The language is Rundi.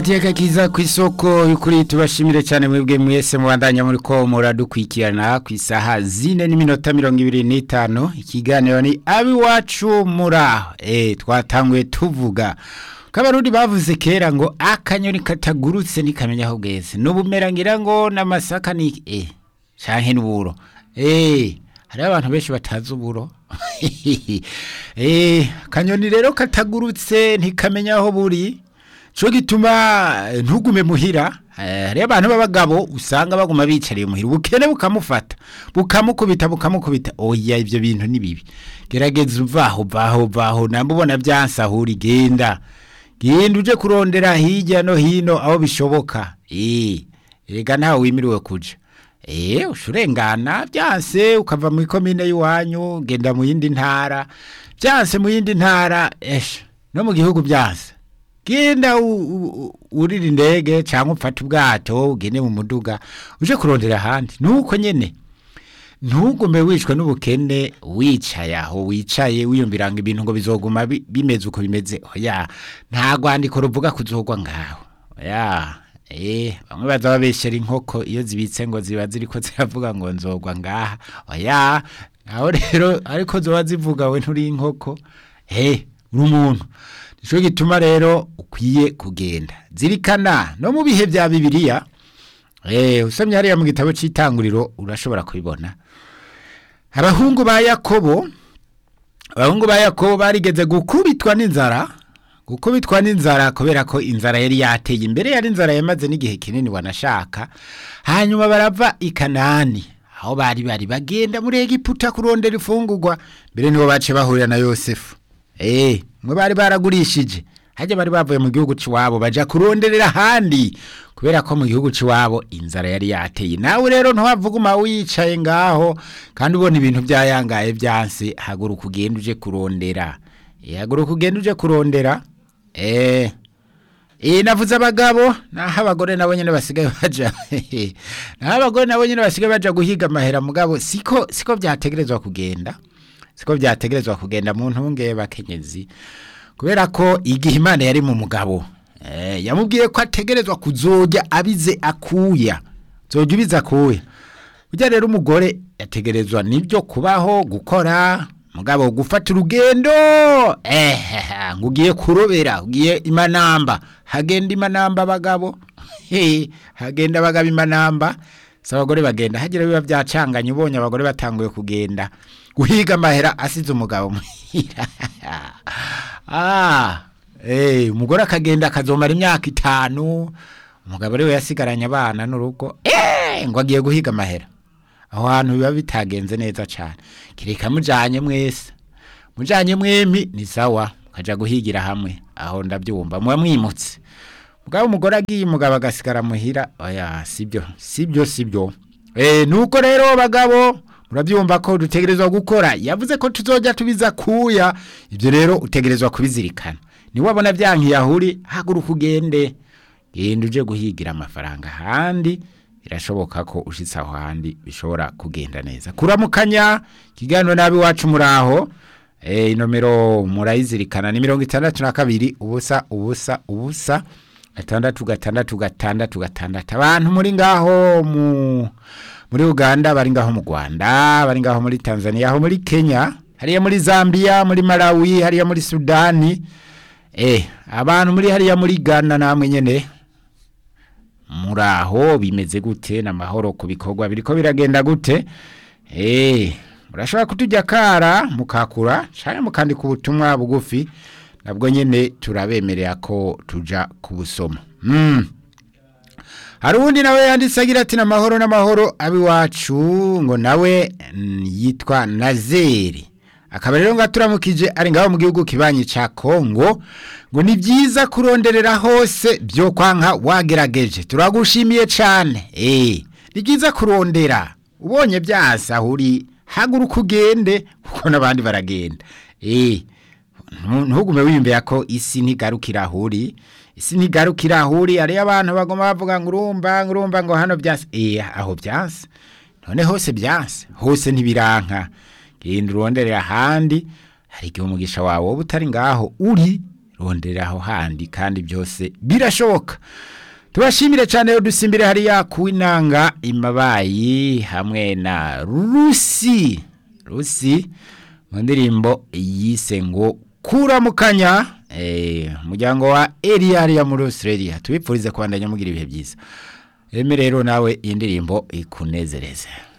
Iteka kiza ku isoko y'ukuri tubashimire cyane mwebwe mwese mubandanya muri ko muradukwikirana ku isaha zine n'iminota mirongo ibiri n'itanu ikiganiro ni abiwacu muraho eh twatanguye tuvuga kabarundi bavuze kera ngo akanyoni katagurutse nikamenya aho bweze n'ubumera ngira ngo n'amasaka ni eh canke n'uburo eh hari abantu benshi batazi uburo eh kanyoni rero katagurutse ntikamenya aho buri cyo gituma ntugume muhira hariyo abantu b'abagabo usanga baguma bicariye muhira ubukene bukamufata bukamukubita bukamukubita oya ibyo bintu ni bibi gerageza uvaho vaho vaho nambubona byansahura genda genda uje kurondera hirya no hino aho bishoboka eh rega ntawe wimiriwe kuja eh ushurengana byanse ukava mu ikomine y'iwanyu genda mu yindi ntara byanse mu yindi ntara esha no mu gihugu byanse genda urira indege cyangwa ufate ubwato ugende mu muduga uje kurondera ahandi nuko nyene ntugume wicwa n'ubukene wicaye aho wicaye wiyumvira ngo ibintu ngo bizoguma bimeze uko bimeze oya nta rwandiko ruvuga kuzogwa ngaho oya eh bamwe baza babeshera inkoko iyo zibitse ngo ziba ziriko ziravuga ngo nzogwa ngaha oya naho rero ariko zoba zivuga we nturi inkoko eh uri umuntu Nico gituma rero ukwiye kugenda zirikana no mu bihe bya bibiliya eh usomye hariya mu gitabo cy'itanguriro urashobora kubibona abahungu ba Yakobo abahungu ba Yakobo barigeze gukubitwa n'inzara gukubitwa n'inzara kubera ko inzara yari yateye imbere yari inzara yamaze n'igihe kinini wanashaka hanyuma barava i Kanani aho bari bari bagenda muri Egiputa kurondera ifungurwa mbere nibo bace bahurira na Yosefu eh mwe bari baragurishije hajya bari bavuye mu gihugu ciwabo baja kuronderera handi kubera ko mu gihugu ciwabo inzara yari yateye nawe rero ntwavuguma wicaye ngaho kandi ubona ibintu byayangaye byanse haguruka ugenda uje kurondera eh haguruka ugenda uje kurondera eh Eh navuze abagabo naho abagore nabo nyene basigaye baja naho abagore nabo nyene basigaye baja guhiga amahera mugabo siko siko byategerezwa kugenda siko byategerezwa kugenda mu ntunge bakenyezi kubera ko igihe imana yari mu mugabo eh yamubwiye ko ategerezwa kuzojya abize akuya zojya ubize akuya ujya rero umugore yategerezwa nibyo kubaho gukora mugabo gufata urugendo eh ngo ugiye kurobera ugiye imanamba hagenda imanamba abagabo hagenda abagabo imanamba si abagore bagenda hagira biba byacanganye ubonye abagore batanguye kugenda guhiga amahera asize umugabo muhira ah eh umugore akagenda akazomara imyaka itanu umugabo rero yasigaranye abana n'urugo eh ngo agiye guhiga amahera aho hantu biba bitagenze neza cyane kireka mujanye mwese mujanye mwempi ni sawa kaja guhigira hamwe aho ndabyumva muba mwimutse mugabo umugore agiye umugabo agasigara muhira oya sibyo sibyo sibyo eh nuko rero bagabo murabyumva ko dutegerezwa gukora yavuze ko tuzojya tubiza kuya ibyo rero utegerezwa kubizirikana niwabona byankiyahuri haguruka ugende genda uje guhigira amafaranga handi birashoboka ko ushitse aho handi bishobora kugenda neza kuramukanya ikiganiro nabi wacu muraho eh inomero murayizirikana ni mirongo itandatu na kabiri ubusa ubusa ubusa gatandatu gatandatu gatandatu gatandatu abantu muri ngaho mu muri Uganda bari ngaho mu Rwanda bari ngaho muri Tanzania aho muri Kenya hariya muri Zambia muri Malawi hariya muri Sudani eh abantu muri hariya muri Ghana namwe nyene muraho bimeze gute namahoro ku bikorwa biriko biragenda gute eh murashobora kutujya kara mukakura cyane mukandika ubutumwa bugufi nabwo nyene turabemerera ko tuja kubusoma mm. hari uwundi nawe yanditse agira ati n'amahoro n'amahoro abiwacu ngo nawe yitwa nazeri akaba rero ngo aturamukije ari ngaho mu gihugu kibanyi cya kongo ngo ni byiza kuronderera hose byo kwanka wagerageje turagushimiye cyane eee ni byiza kurondera ubonye byasa ahuri haguruka ugende kuko n'abandi baragenda eee ntugume wiyumvira ko isi ntigarukira ahuri isi ntigarukira ahuri hariyo abantu bagomba bavuga ngo urumva ngo urumva ngo hano byase eh aho byase none hose byase hose ntibiranka genda uronderera ahandi hari igihe umugisha wawe wowe utari ngaho uri rondera aho handi kandi byose birashoboka tubashimire cyane dusimbire hariya ku inanga imabayi hamwe na rusi rusi mu ndirimbo yise ngo kuramukanya umuryango wa eriya hariya muri australia tubipfurize kubandanya mugira ibihe byiza rero nawe iyi ndirimbo ikunezereze